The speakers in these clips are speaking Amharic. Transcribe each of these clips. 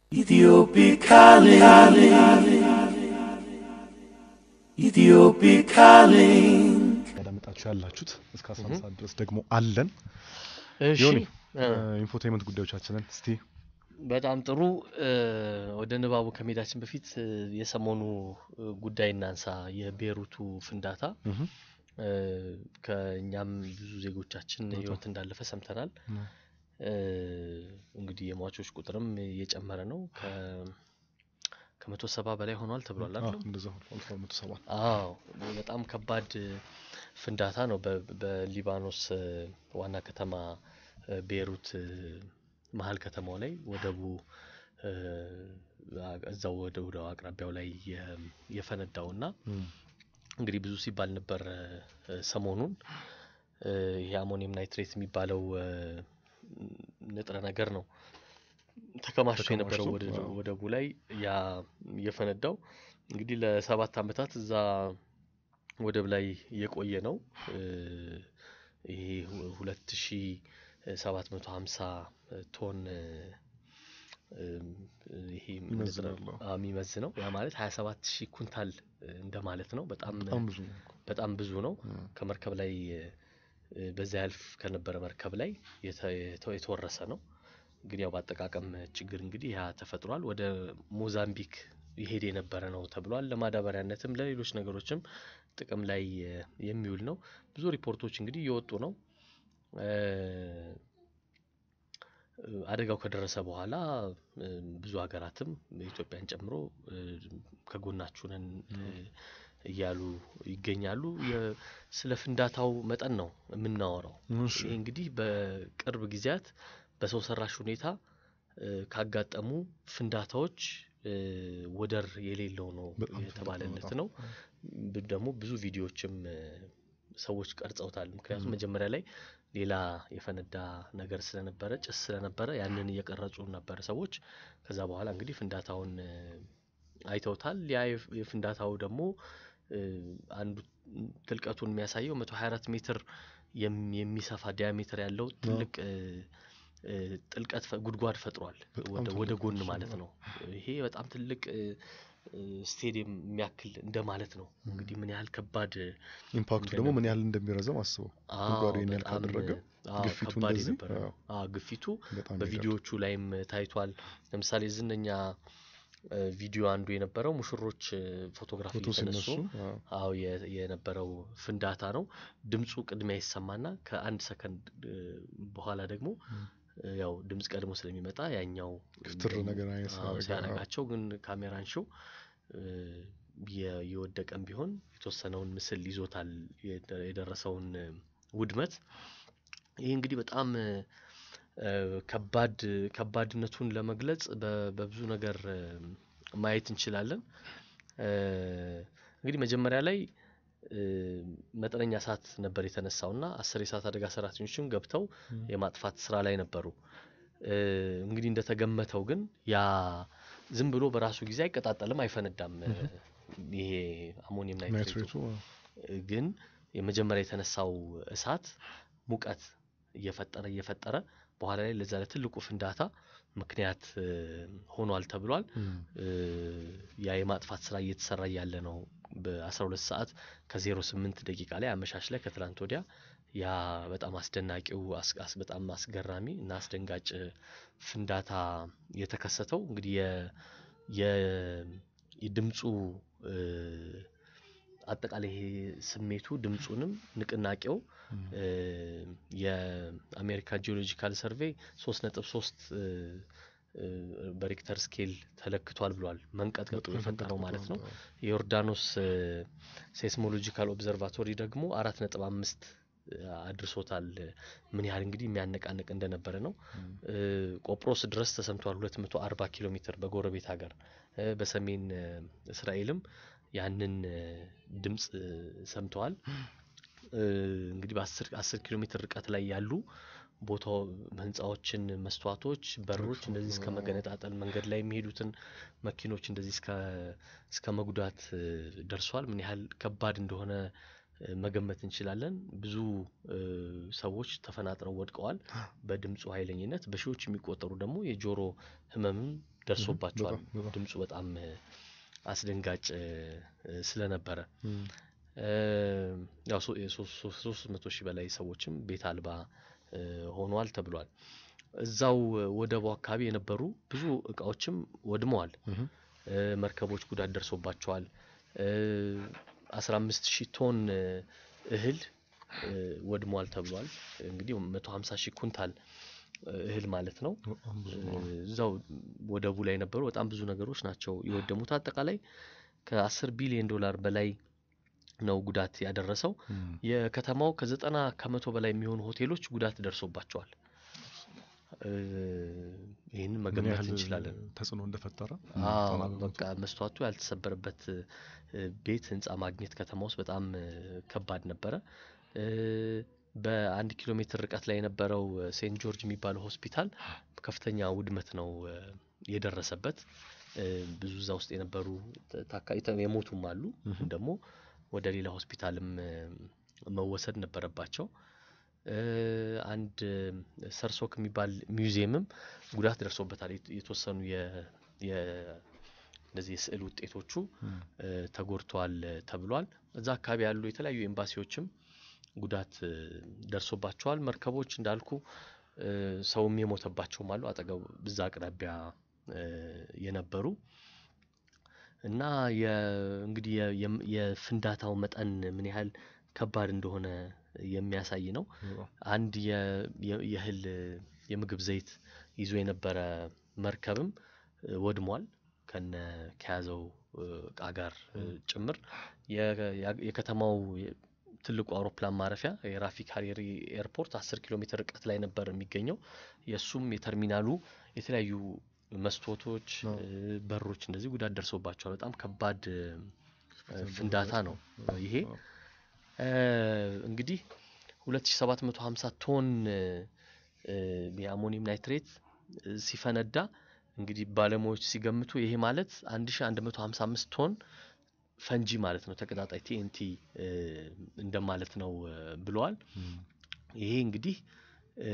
Ethiopic calling. Ethiopic calling. ያዳመጣችሁ ያላችሁት እስከ 11 ሰዓት ድረስ ደግሞ አለን። እሺ ዮኒ እ፣ ኢንፎቴመንት ጉዳዮቻችንን እስቲ በጣም ጥሩ እ፣ ወደ ንባቡ ከመሄዳችን በፊት እ፣ የሰሞኑ እ፣ ጉዳይ እናንሳ። የቤሩቱ ፍንዳታ እህ፣ እ፣ ከእኛም ብዙ ዜጎቻችን በጣም። ህይወት እንዳለፈ ሰምተናል። እ፣ እ፣ እንግዲህ የሟቾች ቁጥርም እየጨመረ ነው። ከ- ከመቶ ሰባ በላይ ሆኗል ተብሏል አዎ፣ አይደለም? እንደዛ ሆኖ አልፎ መቶ ሰባ አዎ በጣም ከባድ እ፣ ፍንዳታ ነው። በ- በሊባኖስ እ፣ ዋና ከተማ እ፣ ቤሩት እ፣ መሀል ከተማው ላይ ወደቡ እ፣ አ- እዛው ወደ ወደ አቅራቢያው ላይ የ- የፈነዳው እና እም፣ እንግዲህ ብዙ ሲባል ነበር እ፣ ሰሞኑን እ፣ ይሄ አሞኒየም ናይትሬት የሚባለው እ፣ ንጥረ ነገር ነው ተከማችቶ የነበረው ተከማችቶ፣ ወደ- አዎ። ወደቡ ላይ ያ የፈነዳው እንግዲህ ለሰባት ዓመታት እዛ ወደብ ላይ የቆየ ነው። እ፣ ይሄ ሁ- ሁለት ሺ ሰባት መቶ ሀምሳ ቶን እ፣ እም፣ ይሄ ንጥረ- ይመዝናል፣ አዎ። አዎ፣ የሚመዝነው ያ ማለት ሀያ ሰባት ሺህ ኩንታል እ፣ እንደማለት ነው። በጣም በጣም ብዙ ነው። በጣም ብዙ ነው። እም፣ ከመርከብ ላይ እ፣ በዛ ያልፍ ከነበረ መርከብ ላይ የተ- የተ- የተወረሰ ነው። ግን ያው በአጠቃቀም ችግር እንግዲህ ያ ተፈጥሯል። ወደ ሞዛምቢክ ይሄድ የነበረ ነው ተብሏል። ለማዳበሪያነትም ለሌሎች ነገሮችም ጥቅም ላይ እ፣ የሚውል ነው። ብዙ ሪፖርቶች እንግዲህ እየወጡ ነው። እ፣ እ፣ አደጋው ከደረሰ በኋላ እ፣ ብዙ ሀገራትም ኢትዮጵያን ጨምሮ እ፣ ከጎናችሁ ነን እ፣ እያሉ ይገኛሉ። የ- ስለ ፍንዳታው መጠን ነው የምናወራው። እሺ፣ ይህ እንግዲህ በቅርብ ጊዜያት በሰው ሰራሽ ሁኔታ እ፣ ካጋጠሙ ፍንዳታዎች እ፣ ወደር የሌለው ነው በጣም የተባለለት በጣም ነው። ብ- ደግሞ ብዙ ቪዲዮዎችም እ፣ ሰዎች ቀርጸውታል። ምክንያቱም ም። መጀመሪያ ላይ ሌላ የፈነዳ ነገር ስለነበረ ጭስ ስለነበረ ያንን እየቀረጹ ነበረ ሰዎች። ከዛ በኋላ እንግዲህ ፍንዳታውን እ፣ አይተውታል። ያ የፍ- የፍንዳታው ደግሞ እ፣ አንዱ ጥልቀቱን የሚያሳየው 124 ሜትር የም- የሚሰፋ ዲያሜትር ያለው ትልቅ እ፣ እ፣ ጥልቀት ፈ- ጉድጓድ ፈጥሯል። በጣም ወደ ወደ ትልቅ ጎን ነው እሱ ማለት ነው። ነው። ይሄ በጣም ትልቅ እ፣ እ፣ ስቴዲየም የሚያክል እንደማለት ነው። እንግዲህ ምን ያህል ከባድ ኢምፓክቱ ደግሞ ምን ያህል እንደሚረዘም አስበው። አዎ ጉድጓዱ ይሄን ያህል በጣም ካደረገ አዎ ግፊቱ ከባድ እንደዚህ የነበረ ነው። አዎ፣ አዎ ግፊቱ በጣም ይሄዳል። በቪዲዮዎቹ ላይም ታይቷል። ለምሳሌ ዝነኛ እ፣ ቪዲዮ አንዱ የነበረው ሙሽሮች እ፣ ፎቶግራፍ ፎቶ እየተነሱ ሲነሱ አዎ፣ አዎ የ- የነበረው ፍንዳታ ነው። ድምፁ ቅድሚያ ይሰማና ከአንድ ሰከንድ እ፣ በኋላ ደግሞ ም። እ፣ ያው ድምፅ ቀድሞ ስለሚመጣ ያኛው ክትር ደግሞ- ነገር አይነት አዎ ሲያደርግ፣ ሲያደርጋቸው ግን ካሜራን ሾው የወደቀም ቢሆን የተወሰነውን ምስል ይዞታል የደ- የደረሰውን እ፣ ውድመት። ይህ እንግዲህ በጣም እ፣ እ፣ ከባድ ከባድነቱን ለመግለጽ በ- በብዙ ነገር እ፣ ማየት እንችላለን። እ፣ እንግዲህ መጀመሪያ ላይ እ፣ መጠነኛ እሳት ነበር የተነሳው እና አስር የእሳት አደጋ ሰራተኞችም ገብተው ም። የማጥፋት ስራ ላይ ነበሩ። እ፣ እንግዲህ እንደተገመተው ግን ያ ዝም ብሎ በራሱ ጊዜ አይቀጣጠልም፣ አይፈነዳም። እ፣ ይሄ አሞኒየም ናይትሬቱ ናይትሬቱ አዎ፣ ግን የመጀመሪያ የተነሳው እሳት ሙቀት እየፈጠረ እየፈጠረ በኋላ ላይ ለዛ ለትልቁ ፍንዳታ ምክንያት እ፣ ሆኗል ተብሏል። ም። እ፣ ያ የማጥፋት ስራ እየተሰራ ያለ ነው። በ12 ሰዓት ከ08 ደቂቃ ላይ አመሻሽ ላይ ከትላንት ወዲያ ያ በጣም አስደናቂው አስ- አስ- በጣም አስገራሚ እና አስደንጋጭ ፍንዳታ የተከሰተው እንግዲህ የ- የ- የድምፁ እ፣ አጠቃላይ ይሄ ስሜቱ ድምፁንም ንቅናቄው ም። እ፣ የአሜሪካ ጂኦሎጂካል ሰርቬይ ሶስት ነጥብ ሶስት በሪክተር ስኬል ተለክቷል ብሏል። መንቀጥቀጡ በጣም የፈጠረው ማለት ነው። አዎ። የዮርዳኖስ ሴስሞሎጂካል ኦብዘርቫቶሪ ደግሞ አራት ነጥብ አምስት አድርሶታል። ምን ያህል እንግዲህ የሚያነቃንቅ እንደነበረ ነው። ም። እ፣ ቆጵሮስ ድረስ ተሰምቷል። 240 ኪሎ ሜትር በጎረቤት ሀገር እ፣ በሰሜን እ፣ እስራኤልም ያንን እ፣ ድምፅ እ፣ ሰምተዋል። እ፣ እንግዲህ በ10 10 ኪሎ ሜትር ርቀት ላይ ያሉ ቦታው ህንፃዎችን፣ መስተዋቶች፣ በሮች እንደዚህ እስከ መገነጣጠል መንገድ ላይ የሚሄዱትን መኪኖች እንደዚህ እስከ እስከ መጉዳት እ፣ ደርሷል። ምን ያህል ከባድ እንደሆነ እ፣ መገመት እንችላለን። ብዙ እ፣ ሰዎች ተፈናጥረው ወድቀዋል በድምፁ ኃይለኝነት። በሺዎች የሚቆጠሩ ደግሞ የጆሮ ህመምም ደርሶባቸዋል። በጣም በጣም ድምፁ በጣም እ፣ አስደንጋጭ እ፣ እ፣ ስለነበረ እም፣ እ፣ ያው ሶ- የሶስት ሶስት- ሶስት መቶ ሺህ በላይ ሰዎችም ቤት አልባ እ፣ ሆነዋል ተብሏል። እዛው እ፣ ወደቡ አካባቢ የነበሩ ብዙ እቃዎችም ወድመዋል። እም፣ እ፣ መርከቦች ጉዳት ደርሶባቸዋል። እ፣ 15 ሺህ ቶን እ፣ እህል እ፣ ወድሟል ተብሏል። እንግዲህ 150 ሺህ ኩንታል እ፣ እህል ማለት ነው። በጣም ብዙ እ፣ ነው። እዛው ወደቡ ላይ የነበሩ በጣም ብዙ ነገሮች ናቸው የወደሙት። አጠቃላይ ከ10 ቢሊዮን ዶላር በላይ ነው ጉዳት ያደረሰው። እም፣ የከተማው ከዘጠና ከመቶ በላይ የሚሆኑ ሆቴሎች ጉዳት ደርሶባቸዋል። እ፣ ይህንን ምን መገመት ያህል እንችላለን። ተጽዕኖ እንደፈጠረ አዎ ዘጠና በመቶ። በቃ መስተዋቱ ያልተሰበረበት እ፣ ቤት ህንፃ ማግኘት ከተማ ውስጥ በጣም እ፣ ከባድ ነበረ። እ፣ በአንድ ኪሎ ሜትር ርቀት ላይ የነበረው እ፣ ሴንት ጆርጅ የሚባለው ሆስፒታል ከፍተኛ ውድመት ነው እ፣ የደረሰበት። እ፣ ብዙ እዛ ውስጥ የነበሩ ተ- ታካ- የተ- የሞቱም አሉ። እም፣ ደግሞ ወደ ሌላ ሆስፒታልም እ፣ መወሰድ ነበረባቸው። እ፣ አንድ እ፣ ሰርሶክ የሚባል ሚውዚየምም ጉዳት ደርሶበታል። የት- የተወሰኑ የ የ- እነዚህ የስዕል ውጤቶቹ እም፣ እ፣ ተጎድተዋል እ፣ ተብሏል። እዛ አካባቢ ያሉ የተለያዩ ኤምባሲዎችም ጉዳት እ፣ ደርሶባቸዋል። መርከቦች እንዳልኩ እ፣ ሰውም የሞተባቸውም አሉ አጠገቡ እዛ አቅራቢያ እ፣ የነበሩ እና የ- እንግዲህ የ- የም- የፍንዳታው መጠን ምን ያህል ከባድ እንደሆነ የሚያሳይ ነው። በጣም አንድ የ- የ- የእህል እ፣ የምግብ ዘይት ይዞ የነበረ መርከብም እ፣ ወድሟል ከነ ከያዘው እ፣ እቃ ጋር እ፣ ጭምር የ- ያ- የከተማው የ- ትልቁ አውሮፕላን ማረፊያ የራፊክ ሀሪሪ ኤርፖርት 10 ኪሎ ሜትር ርቀት ላይ ነበር የሚገኘው። የእሱም የተርሚናሉ የተለያዩ መስኮቶች፣ አዎ። እ፣ በሮች እንደዚህ ጉዳት ደርሶባቸዋል። በጣም ከባድ እ፣ ፍንዳታ ነው ይሄ። እ፣ እንግዲህ 2750 ቶን እ፣ እ፣ የአሞኒየም ናይትሬት እ፣ ሲፈነዳ እንግዲህ ባለሙያዎች ሲገምቱ ይሄ ማለት 1155 ቶን ፈንጂ ማለት ነው፣ ተቀጣጣይ ቲኤንቲ እንደማለት ነው እ፣ ብለዋል። እም፣ ይሄ እንግዲህ እ፣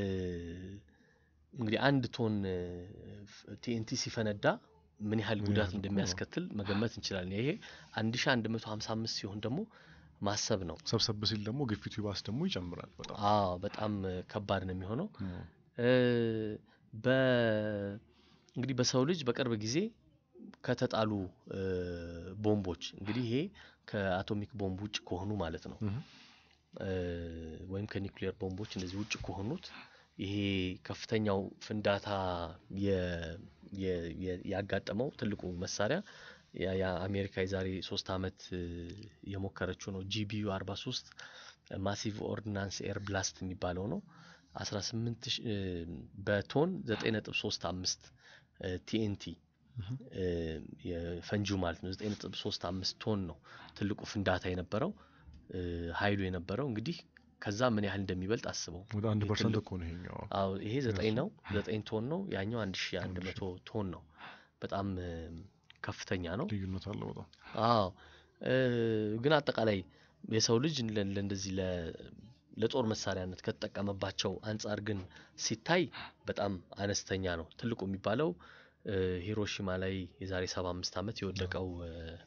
እንግዲህ አንድ ቶን ቲኤንቲ ሲፈነዳ ምን ያህል ምን ጉዳት ያህል እኮ ነው። እንደሚያስከትል መገመት እንችላለን። ይሄ 1155 ሲሆን ደግሞ ማሰብ ነው። ሰብሰብ ሲል ደግሞ ግፊቱ ይባስ ደግሞ ይጨምራል በጣም አዎ በጣም እ፣ ከባድ ነው የሚሆነው። እም፣ እ፣ በ እንግዲህ በሰው ልጅ በቅርብ ጊዜ ከተጣሉ እ፣ ቦምቦች እንግዲህ ይሄ ከአቶሚክ ቦምብ ውጭ ከሆኑ ማለት ነው እም፣ እ፣ ወይም ከኒውክሊየር ቦምቦች እንደዚህ ውጭ ከሆኑት ይሄ ከፍተኛው ፍንዳታ የ- የ- የ- ያጋጠመው ትልቁ መሳሪያ ያ- የአሜሪካ የዛሬ ሶስት ዓመት እ፣ የሞከረችው ነው። ጂቢዩ 43 ማሲቭ ኦርዲናንስ ኤር ብላስት የሚባለው ነው። 18 ሺ- እ፣ በቶን 9.35 ቲኤንቲ እም፣ የፈንጂው ማለት ነው። 9.35 ቶን ነው ትልቁ ፍንዳታ የነበረው እ፣ ኃይሉ የነበረው እንግዲህ ከዛ ምን ያህል እንደሚበልጥ አስበው። ወደ አንድ ይሄ ፐርሰንት ትልቁ- እኮ ነው ይሄኛው አዎ ይሄ ዘጠኝ የእሱ- ነው፣ ዘጠኝ ቶን ነው። ያኛው አንድ ሺ አንድ መቶ ቶን ነው። በጣም እ፣ ከፍተኛ ነው። ልዩነት አለው በጣም አዎ እ፣ ግን አጠቃላይ የሰው ልጅ ለ- ለእንደዚህ ለ- ለጦር መሳሪያነት ከተጠቀመባቸው አንጻር ግን ሲታይ በጣም አነስተኛ ነው። ትልቁ የሚባለው እ፣ ሂሮሺማ ላይ የዛሬ 75 ዓመት የወደቀው እ፣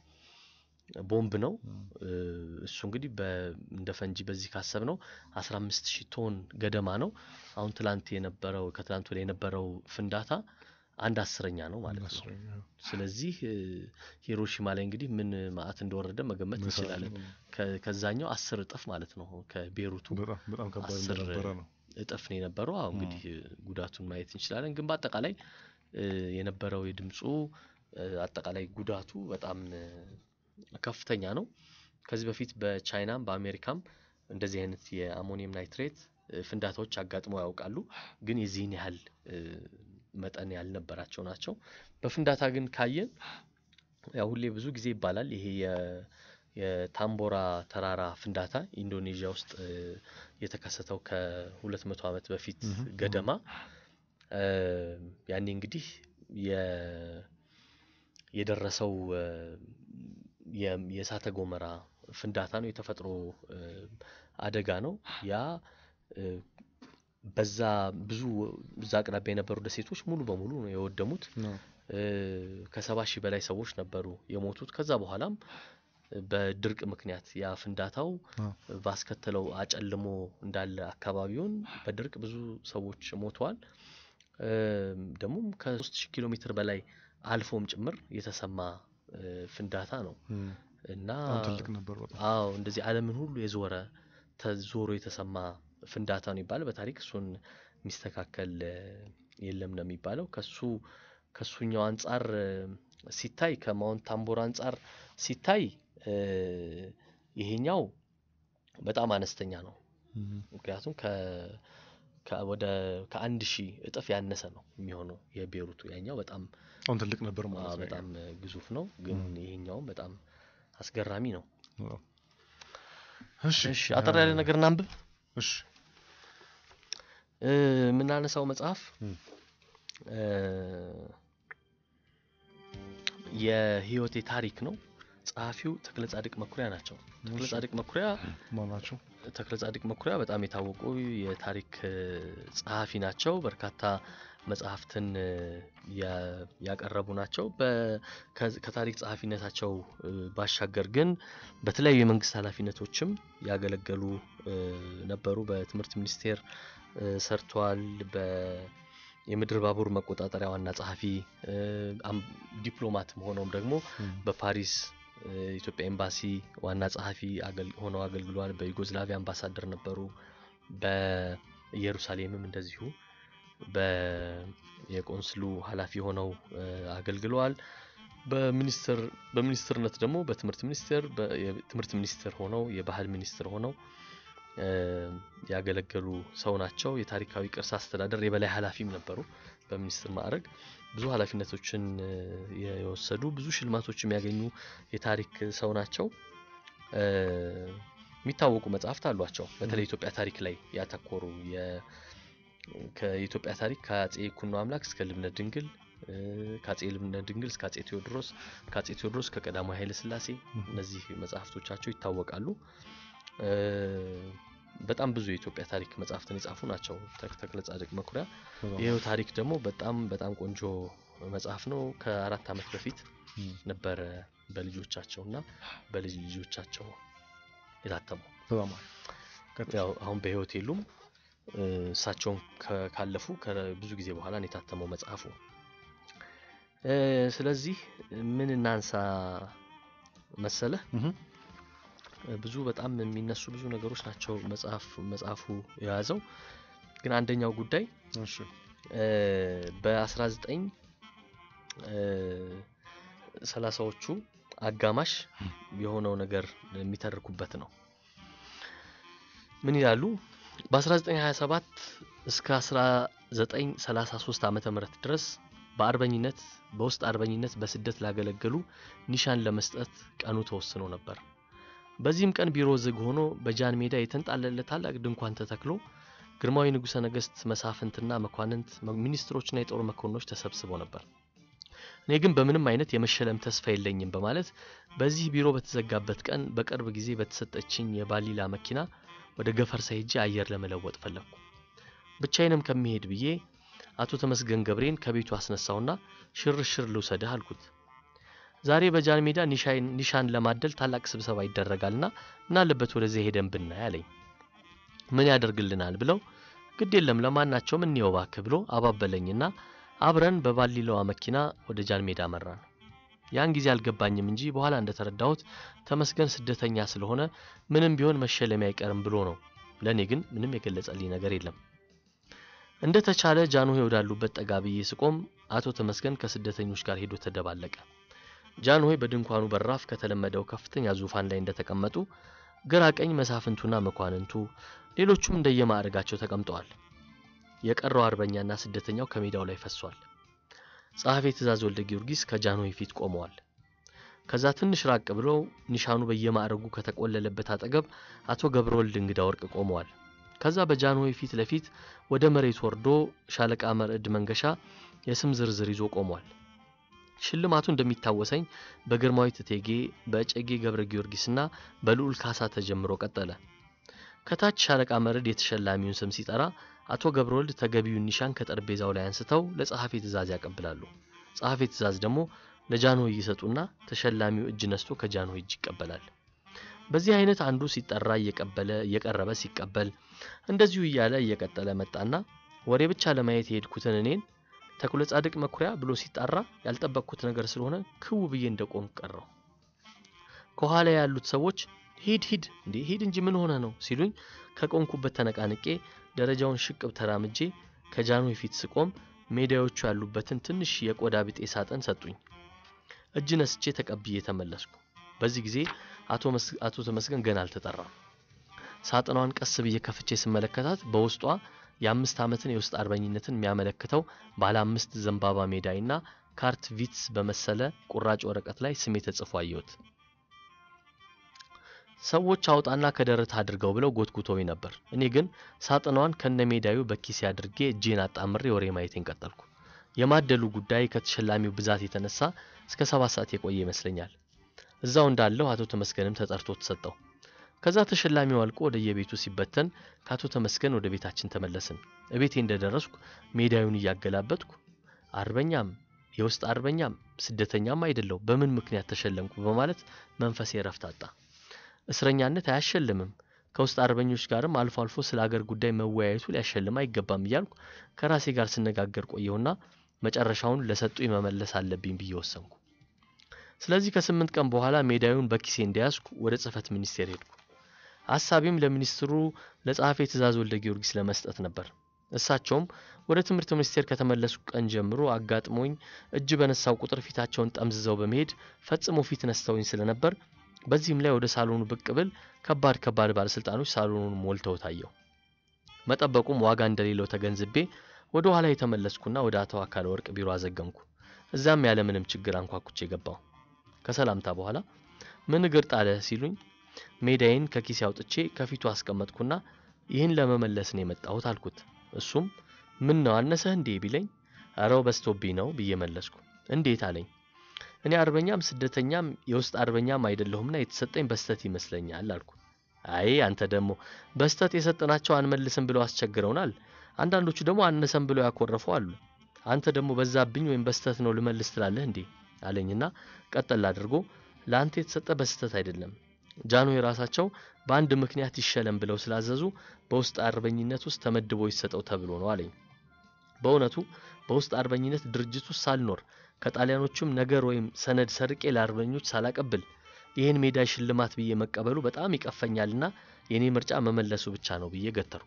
ቦምብ ነው። እ፣ እሱ እንግዲህ በ- እንደ ፈንጂ በዚህ ካሰብ ነው 15 ሺህ ቶን ገደማ ነው። አሁን ትላንት የነበረው ከትላንት ወዲያ የነበረው ፍንዳታ አንድ አስረኛ ነው ማለት ነው። አስረኛ ስለዚህ እ፣ ሂሮሺማ ላይ እንግዲህ ምን መዓት እንደወረደ መገመት መሳት እንችላለን። ነው። ከ- ከዛኛው አስር እጥፍ ማለት ነው። ከቤሩቱ በጣም በጣም ከባድ አስር እንደነበረ ነው እጥፍ ነው የነበረው። አሁ እንግዲህ እ፣ ጉዳቱን ማየት እንችላለን። ግን በአጠቃላይ እ፣ የነበረው የድምፁ እ፣ አጠቃላይ ጉዳቱ በጣም እ፣ ከፍተኛ ነው። ከዚህ በፊት በቻይናም በአሜሪካም እንደዚህ አይነት የአሞኒየም ናይትሬት እ፣ ፍንዳታዎች አጋጥመው ያውቃሉ። ግን የዚህን ያህል እ፣ መጠን ያልነበራቸው ናቸው። በፍንዳታ ግን ካየን ያው ሁሌ ብዙ ጊዜ ይባላል ይሄ የ- የታምቦራ ተራራ ፍንዳታ ኢንዶኔዥያ ውስጥ እ፣ የተከሰተው ከሁለት መቶ ዓመት በፊት ምሁም፣ ገደማ እ፣ ያኔ እንግዲህ የ- የደረሰው እ፣ የ- የእሳተ ገሞራ ፍንዳታ ነው። የተፈጥሮ እ፣ አደጋ ነው። ያ እ፣ በዛ ብዙ እዛ አቅራቢያ የነበሩ ደሴቶች ሙሉ በሙሉ ነው የወደሙት። ነው። እ፣ ከሰባ ሺህ በላይ ሰዎች ነበሩ የሞቱት። ከዛ በኋላም በድርቅ ምክንያት ያ ፍንዳታው አዎ። ባስከተለው አጨልሞ እንዳለ አካባቢውን በድርቅ ብዙ ሰዎች ሞተዋል። እም፣ ደግሞም ከሶስት ሺህ ኪሎ ሜትር በላይ አልፎም ጭምር የተሰማ እ፣ ፍንዳታ ነው እም፣ እና በጣም ትልቅ ነበር በጣም አዎ እንደዚህ ዓለምን ሁሉ የዞረ ተዞሮ የተሰማ ፍንዳታ ነው ይባላል። በታሪክ እሱን የሚስተካከል እ፣ የለም ነው የሚባለው። ከሱ ከሱኛው አንጻር እ፣ ሲታይ ከማውንት ታምቦር አንጻር ሲታይ እ፣ ይሄኛው በጣም አነስተኛ ነው። እም፣ ምክንያቱም ከ ከ- ወደ ከአንድ ሺህ እጥፍ ያነሰ ነው የሚሆነው የቤሩቱ። ያኛው በጣም በጣም ትልቅ ነበር አ፣ ማለት ነው በጣም እ፣ ግዙፍ ነው፣ ግን ይሄኛውም በጣም አስገራሚ ነው። አዎ። እሺ እሺ አጠር ያለ ነገር እናንብብ። እሺ እ፣ የምናነሳው መጽሐፍ እም፣ እ፣ የህይወቴ ታሪክ ነው። ጸሐፊው ተክለ ጻድቅ መኩሪያ ናቸው። ተክለ እሺ። ጻድቅ መኩሪያ ማን ናቸው? ተክለ ጻድቅ መኩሪያ በጣም የታወቁ የታሪክ እ፣ ጸሐፊ ናቸው። በርካታ መጽሐፍትን እ፣ ያ- ያቀረቡ ናቸው። በ- ከ- ከታሪክ ጸሐፊነታቸው እ፣ ባሻገር ግን በተለያዩ የመንግስት ኃላፊነቶችም ያገለገሉ እ፣ ነበሩ። በትምህርት ሚኒስቴር እ፣ ሰርተዋል። በ የምድር ባቡር መቆጣጠሪያ ዋና ጸሐፊ እ፣ አም- ዲፕሎማትም ሆነውም ደግሞ እም፣ በፓሪስ እ፣ ኢትዮጵያ ኤምባሲ ዋና ጸሐፊ አገል- ሆነው አገልግለዋል። በዩጎዝላቪያ አምባሳደር ነበሩ። በኢየሩሳሌምም እንደዚሁ በየቆንስሉ ኃላፊ ሆነው እ፣ አገልግለዋል። በሚኒስትር በሚኒስትርነት ደግሞ በትምህርት ሚኒስቴር በ- የትምህርት ሚኒስትር ሆነው የባህል ሚኒስትር ሆነው እ፣ ያገለገሉ ሰው ናቸው። የታሪካዊ ቅርስ አስተዳደር የበላይ ኃላፊም ነበሩ በሚኒስትር ማዕረግ ብዙ ኃላፊነቶችን እ፣ የወሰዱ ብዙ ሽልማቶችም ያገኙ የታሪክ ሰው ናቸው። እ፣ የሚታወቁ መጽሐፍት አሏቸው። በተለይ ኢትዮጵያ ታሪክ ላይ ያተኮሩ የ- ከኢትዮጵያ ታሪክ ከአጼ ይኩኖ አምላክ እስከ ልብነ ድንግል እ፣ ከአጼ ልብነ ድንግል እስከ አጼ ቴዎድሮስ ከአጼ ቴዎድሮስ ከቀዳማዊ ኃይለ ሥላሴ እነዚህ መጽሐፍቶቻቸው ይታወቃሉ። እ፣ በጣም ብዙ የኢትዮጵያ ታሪክ መጽሐፍትን የጻፉ ናቸው ተክ- ተክለ ጻድቅ መኩሪያ። በጣም ይኸው ታሪክ ደግሞ በጣም በጣም ቆንጆ መጽሐፍ ነው። ከአራት ዓመት በፊት እም፣ ነበረ በልጆቻቸው እና በልጅ ልጆቻቸው የታተመው። በጣም አሪፍ። ቀጥል። ያው አሁን በህይወት የሉም። እ፣ እሳቸውን ከ- ካለፉ ከብዙ ጊዜ በኋላ ነው የታተመው መጽሐፉ። እ፣ ስለዚህ ምን እናንሳ መሰለህ? እም፣ ብዙ በጣም የሚነሱ ብዙ ነገሮች ናቸው መጽሐፍ መጽሐፉ የያዘው። ግን አንደኛው ጉዳይ እሺ በ19 ሰላሳዎቹ አጋማሽ የሆነው ነገር የሚተርኩበት ነው። ምን ይላሉ? በ1927 እስከ 1933 ዓመተ ምህረት ድረስ በአርበኝነት በውስጥ አርበኝነት በስደት ላገለገሉ ኒሻን ለመስጠት ቀኑ ተወስኖ ነበር። በዚህም ቀን ቢሮ ዝግ ሆኖ በጃን ሜዳ የተንጣለለ ታላቅ ድንኳን ተተክሎ ግርማዊ ንጉሠ ነገሥት መሳፍንትና መኳንንት ሚኒስትሮችና የጦር መኮንኖች ተሰብስበው ነበር። እኔ ግን በምንም አይነት የመሸለም ተስፋ የለኝም በማለት በዚህ ቢሮ በተዘጋበት ቀን በቅርብ ጊዜ በተሰጠችኝ የባሊላ መኪና ወደ ገፈርሳ ሄጄ አየር ለመለወጥ ፈለግኩ። ብቻዬንም ከሚሄድ ብዬ አቶ ተመስገን ገብሬን ከቤቱ አስነሳውና ሽርሽር ልውሰድህ አልኩት። ዛሬ በጃን ሜዳ ኒሻን ለማደል ታላቅ ስብሰባ ይደረጋልና ምን አለበት ወደዚያ ሄደን ብናይ አለኝ። ምን ያደርግልናል ብለው ግድ የለም ለማናቸውም እንየው እባክህ ብሎ አባበለኝና አብረን በባሊላዋ መኪና ወደ ጃን ሜዳ መራን። ያን ጊዜ አልገባኝም እንጂ በኋላ እንደተረዳሁት ተመስገን ስደተኛ ስለሆነ ምንም ቢሆን መሸለሚ አይቀርም ብሎ ነው። ለእኔ ግን ምንም የገለጸልኝ ነገር የለም። እንደ ተቻለ ጃንሆይ ወዳሉበት ጠጋ ብዬ ስቆም አቶ ተመስገን ከስደተኞች ጋር ሄዶ ተደባለቀ። ጃንሆይ በድንኳኑ በራፍ ከተለመደው ከፍተኛ ዙፋን ላይ እንደተቀመጡ ግራ ቀኝ መሳፍንቱና መኳንንቱ ሌሎቹም እንደየማዕረጋቸው ተቀምጠዋል። የቀረው አርበኛና ስደተኛው ከሜዳው ላይ ፈሷል። ጸሐፌ ትእዛዝ ወልደ ጊዮርጊስ ከጃንሆይ ፊት ቆመዋል። ከዛ ትንሽ ራቅ ብለው ኒሻኑ በየማዕረጉ ከተቆለለበት አጠገብ አቶ ገብረወልድ እንግዳ ወርቅ ቆመዋል። ከዛ በጃንሆይ ፊት ለፊት ወደ መሬት ወርዶ ሻለቃ መርዕድ መንገሻ የስም ዝርዝር ይዞ ቆሟል። ሽልማቱ እንደሚታወሰኝ በግርማዊት እቴጌ በእጨጌ ገብረ ጊዮርጊስና በልዑል ካሳ ተጀምሮ ቀጠለ። ከታች ሻለቃ መርዕድ የተሸላሚውን ስም ሲጠራ አቶ ገብረወልድ ተገቢውን ኒሻን ከጠረጴዛው ላይ አንስተው ለጸሐፊ ትእዛዝ ያቀብላሉ። ጸሐፌ ትእዛዝ ደግሞ ለጃንሆይ ይሰጡና ተሸላሚው እጅ ነስቶ ከጃንሆይ እጅ ይቀበላል። በዚህ አይነት አንዱ ሲጠራ እየቀበለ እየቀረበ ሲቀበል እንደዚሁ እያለ እየቀጠለ መጣና ወሬ ብቻ ለማየት የሄድኩትን እኔን ተክለ ጻድቅ መኩሪያ ብሎ ሲጣራ ያልጠበቅኩት ነገር ስለሆነ ክው ብዬ እንደቆም ቀረው። ከኋላ ያሉት ሰዎች ሂድ ሂድ እንዴ ሂድ እንጂ ምን ሆነ ነው ሲሉኝ ከቆምኩበት ተነቃንቄ ደረጃውን ሽቅብ ተራምጄ ከጃንሆይ ፊት ስቆም ሜዳዮቹ ያሉበትን ትንሽ የቆዳ ብጤ ሳጥን ሰጡኝ። እጅ ነስቼ ተቀብዬ ተመለስኩ። በዚህ ጊዜ አቶ ተመስገን ገና አልተጠራም። ሳጥኗን ቀስ ብዬ ከፍቼ ስመለከታት በውስጧ የአምስት ዓመትን የውስጥ አርበኝነትን የሚያመለክተው ባለ አምስት ዘንባባ ሜዳይና ካርት ቪትስ በመሰለ ቁራጭ ወረቀት ላይ ስሜ ተጽፎ አየሁት። ሰዎች አውጣና ከደረት አድርገው ብለው ጎትጉተውኝ ነበር። እኔ ግን ሳጥኗን ከነ ሜዳዩ በኪሴ አድርጌ እጄን አጣምሬ ወሬ ማየቴን ቀጠልኩ። የማደሉ ጉዳይ ከተሸላሚው ብዛት የተነሳ እስከ ሰባት ሰዓት የቆየ ይመስለኛል። እዛው እንዳለው አቶ ተመስገንም ተጠርቶ ተሰጠው። ከዛ ተሸላሚው አልቆ ወደ የቤቱ ሲበተን ከአቶ ተመስገን ወደ ቤታችን ተመለስን። እቤቴ እንደደረስኩ ሜዳዩን እያገላበጥኩ አርበኛም የውስጥ አርበኛም ስደተኛም አይደለው በምን ምክንያት ተሸለምኩ በማለት መንፈሴ ረፍት አጣ። እስረኛነት አያሸልምም፣ ከውስጥ አርበኞች ጋርም አልፎ አልፎ ስለ አገር ጉዳይ መወያየቱ ሊያሸልም አይገባም እያልኩ ከራሴ ጋር ስነጋገር ቆየሁና መጨረሻውን ለሰጡኝ መመለስ አለብኝ ብዬ ወሰንኩ። ስለዚህ ከስምንት ቀን በኋላ ሜዳዩን በኪሴ እንደያዝኩ ወደ ጽህፈት ሚኒስቴር ሄድኩ። ሀሳቤም ለሚኒስትሩ ለጸሐፌ ትእዛዝ ወልደ ጊዮርጊስ ለመስጠት ነበር። እሳቸውም ወደ ትምህርት ሚኒስቴር ከተመለስኩ ቀን ጀምሮ አጋጥሞኝ እጅ በነሳው ቁጥር ፊታቸውን ጠምዝዘው በመሄድ ፈጽሞ ፊት ነስተውኝ ስለነበር በዚህም ላይ ወደ ሳሎኑ ብቅ ብል ከባድ ከባድ ባለስልጣኖች ሳሎኑን ሞልተው ታየው። መጠበቁም ዋጋ እንደሌለው ተገንዝቤ ወደ ኋላ የተመለስኩና ወደ አቶ አካለ ወርቅ ቢሮ አዘገምኩ። እዛም ያለምንም ችግር አንኳኩቼ ገባሁ። ከሰላምታ በኋላ ምን እግር ጣለ ሲሉኝ ሜዳዬን ከኪሴ አውጥቼ ከፊቱ አስቀመጥኩና ይህን ለመመለስ ነው የመጣሁት አልኩት። እሱም ምን ነው አነሰህ እንዴ ቢለኝ አረው በስቶብኝ ነው ብዬ መለስኩ። እንዴት አለኝ። እኔ አርበኛም ስደተኛም የውስጥ አርበኛም አይደለሁምና የተሰጠኝ በስተት ይመስለኛል አልኩ። አይ አንተ ደግሞ በስተት የሰጠናቸው አንመልስም ብለው አስቸግረውናል። አንዳንዶቹ ደግሞ አነሰም ብለው ያኮረፉ አሉ። አንተ ደግሞ በዛብኝ ወይም በስተት ነው ልመልስ ትላለህ እንዴ አለኝና ቀጠል አድርጎ ለአንተ የተሰጠ በስተት አይደለም ጃንሆይ ራሳቸው በአንድ ምክንያት ይሸለም ብለው ስላዘዙ በውስጥ አርበኝነት ውስጥ ተመድቦ ይሰጠው ተብሎ ነው አለኝ። በእውነቱ በውስጥ አርበኝነት ድርጅት ውስጥ ሳልኖር ከጣሊያኖቹም ነገር ወይም ሰነድ ሰርቄ ለአርበኞች ሳላቀብል ይህን ሜዳ ሽልማት ብዬ መቀበሉ በጣም ይቀፈኛልና የኔ ምርጫ መመለሱ ብቻ ነው ብዬ ገተሩ።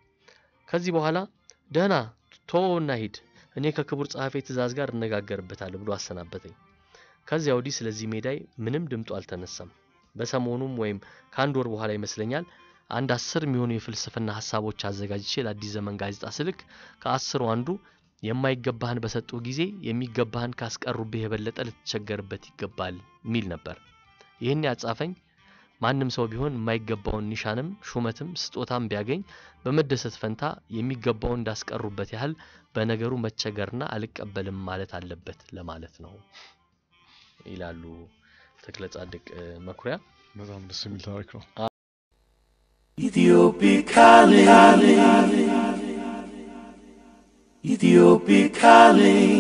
ከዚህ በኋላ ደህና ቶና ሂድ፣ እኔ ከክቡር ጸሐፌ ትእዛዝ ጋር እነጋገርበታለሁ ብሎ አሰናበተኝ። ከዚያ ወዲህ ስለዚህ ሜዳይ ምንም ድምጡ አልተነሳም። በሰሞኑም ወይም ከአንድ ወር በኋላ ይመስለኛል አንድ አስር የሚሆኑ የፍልስፍና ሀሳቦች አዘጋጅቼ ለአዲስ ዘመን ጋዜጣ ስልክ ከአስሩ አንዱ የማይገባህን በሰጡ ጊዜ የሚገባህን ካስቀሩብህ የበለጠ ልትቸገርበት ይገባል የሚል ነበር። ይህን ያጻፈኝ ማንም ሰው ቢሆን የማይገባውን ኒሻንም ሹመትም ስጦታም ቢያገኝ በመደሰት ፈንታ የሚገባውን እንዳስቀሩበት ያህል በነገሩ መቸገርና አልቀበልም ማለት አለበት ለማለት ነው ይላሉ ተክለ ጻድቅ መኩሪያ። በጣም ደስ የሚል ታሪክ ነው። Ethiopic calling. Ethiopic calling.